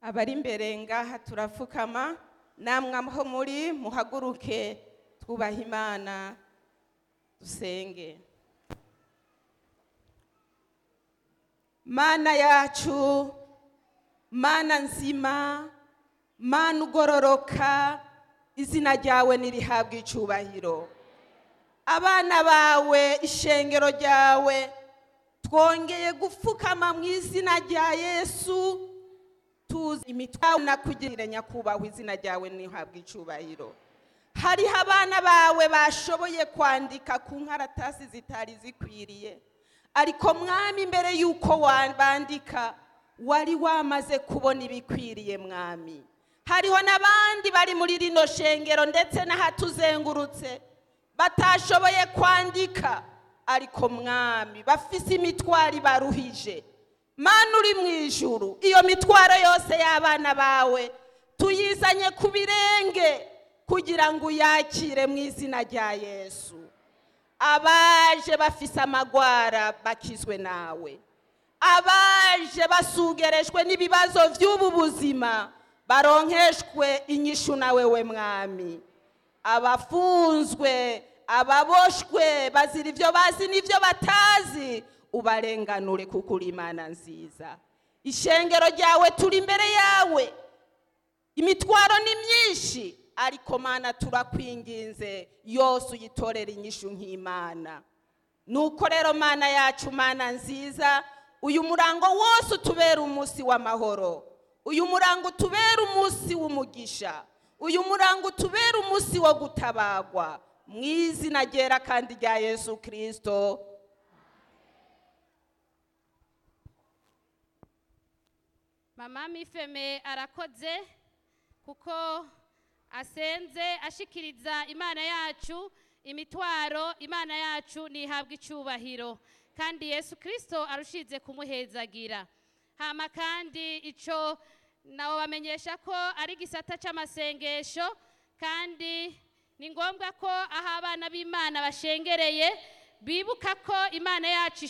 abari imbere ngaha turapfukama namwe aho muri muhaguruke twubaha imana dusenge mana yacu mana nzima mana ugororoka izina ryawe nirihabwa icubahiro abana bawe ishengero ryawe twongeye gupfukama mu izina rya yesu tuzi imitwaro nakugirire nyakubahwa izina ryawe ntihabwe icubahiro hariho abana bawe bashoboye kwandika ku nkaratasi zitari zikwiriye ariko mwami mbere y'uko bandika wari wamaze kubona ibikwiriye mwami hariho n'abandi bari muri rino shengero ndetse n'ahatuzengurutse batashoboye kwandika ariko mwami bafise imitwaro ibaruhije mana uri mu ijuru iyo mitwaro yose y'abana bawe tuyizanye ku birenge kugira ngo uyakire mu izina rya yesu abaje bafise amagwara bakizwe nawe abaje basugerejwe n'ibibazo by'ubu buzima baronkeshwe inyishu nawe we mwami abafunzwe ababoshwe bazira ibyo bazi n'ibyo batazi ubarenganure kuko uri imana nziza ishengero ryawe turi imbere yawe imitwaro ni myinshi ariko mana turakwinginze yose uyitorera inyishu nk'imana nuko rero mana yacu mana nziza uyu murango wose utubera umunsi w'amahoro uyu murango utubera umunsi w'umugisha uyu murango utubera umunsi wo gutabagwa mu izina ryera kandi rya yesu kirisito mama mifeme arakoze kuko asenze ashikiriza imana yacu imitwaro imana yacu ntihabwe icyubahiro kandi yesu kirisito arushize kumuhezagira hama kandi icyo nabo bamenyesha ko ari igisata cy'amasengesho kandi ni ngombwa ko aho abana b'imana bashengereye bibuka ko imana yacu